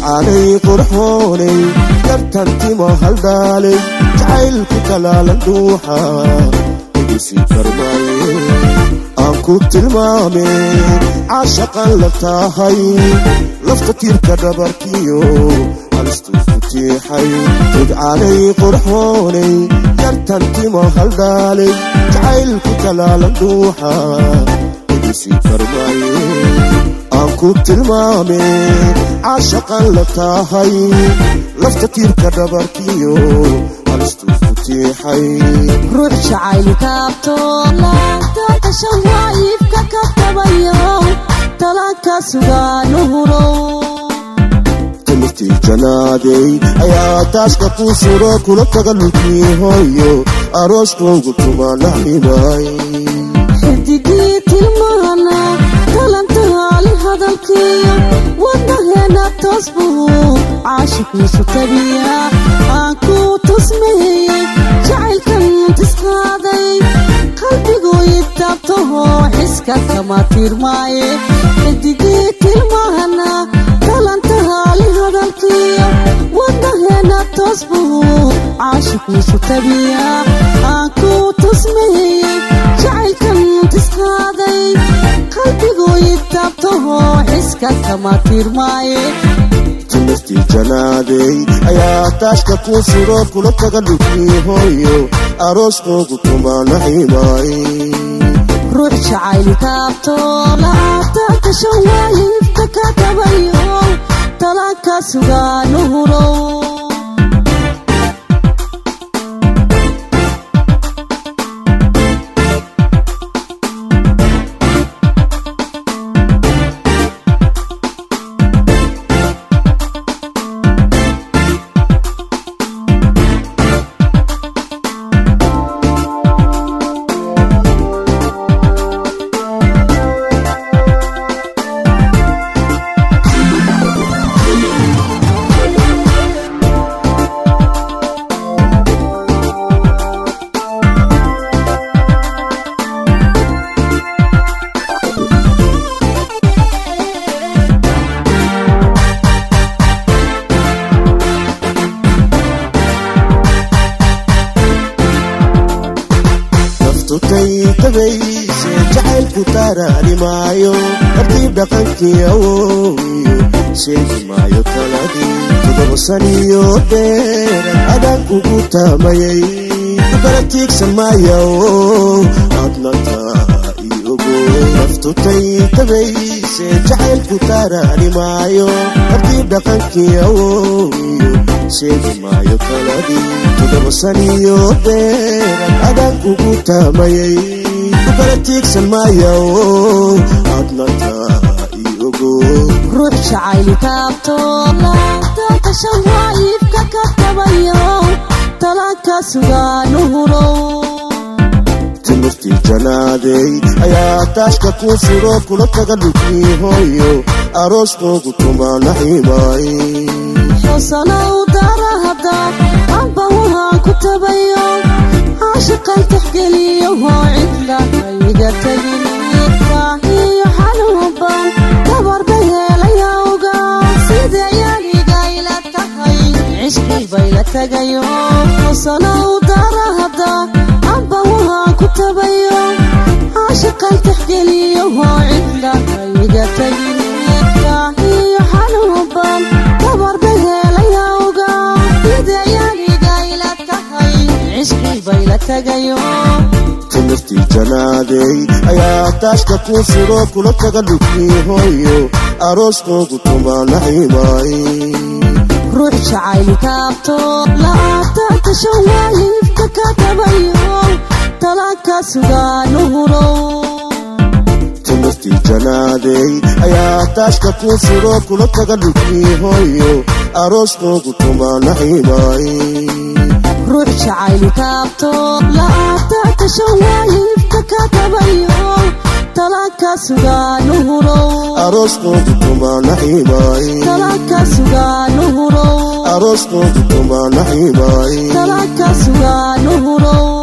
tudcaanay qurxoonay yartan timo haldhaalay jacaylku talaalan dhuuxa igisi karmaaye aan ku tilmaame caashaqan la tahay lafta tiirka dhabarkiyo halistuu ku tiixay tudcaanay qurxoonay yartan timo haldhaalay jacaylku talaalan dhuuxa igisi karmaaye aan ku tilmaame caashaqan la tahay lafta tiirka dhabarkiyo halistuu ku tiixay ruux jacayl kaabto laabtaanta shawaayibka ka tabayo talanka sugaanu hurow timirtii janaaday ayaa taaska kuu suro kula taga lulkii hooyo arooskoogu tumaanaxibay xidigii tilmaana talantahaali hadalkiiyo wadnaheena toos buu caashiqiisu tabiya aan ku tusmeeyey jacaylkan tisqaaday qalbiguu idaabtaho xiska kama tiirmaaye xidigii tilmaana talantahaali hadalkiiyo wadnaheena toos buu caashiqiisu tabiya aan ku tusmeeyey jacaylkan tisqaaday qalbiguu idaabtaho xiska kama tiirmaaye timirtii janaaday ayaa taaska kuu suro kula taga lulkii hooyo arooskoogu tumaanaxibay ruux jacayl kaabto laabtaanta shawaayibka ka tabayo talanka sugaanu hurow naftutay tabayse jacaylku taaraani maayo tartiib dhaqankii awoowiyo sheegi maayo taladii todoba saniyo dheeran adaan kugu taamayay kukala tiigsan maaya adnanta iyogo naftutay tabayse jacaylku taaraani maayo tartiib dhaqankii awoowiyo sheegi maayo taladii todoba saniyo dheeran adaan kugu taamayay kukala tiigsan maaya adnanta iyogo ruux jacayl kaabto laabtaanta shawaayibka ka tabayo talanka sugaanu hurow timirtii janaaday ayaa taaska kuu suro kula taga lulkii hooyo arooskoogu tumaanaxibay xusanow darahada amba wahaan ku tabayo caashiqan tixgeliyo hoo cidla iga tegin baahiyo xanuunban dabarba heelayawga sidayaniga ila tahay cishqii bay la tagayo xusanow darahada amba wahaan ku tabayo caashiqan tixgeliyo hoo cidla iga tegin baahiyo xanuunban dabarba heelayawga sidayaniga ila tahay cishqii bay la tagayo timirtii janaaday ayaa taaska kuu suro kula taga lulkii hooyo arooskoogu tumaanaxibay ruux jacayl kaabto laabtaanta shawaayibka ka tabayo talanka sugaanu hurow timirtii janaaday ayaa taaska kuu suro kula taga lulkii hooyo arooskoogu tumaanaxibay ruux jacayl kaabto laabtaanta shawaayibka ka tabayo talanka sugaanu hurow arooskoogu tumaanaxibay talanka sugaanu hurow arooskoogu tumaanaxibay talanka sugaanu hurow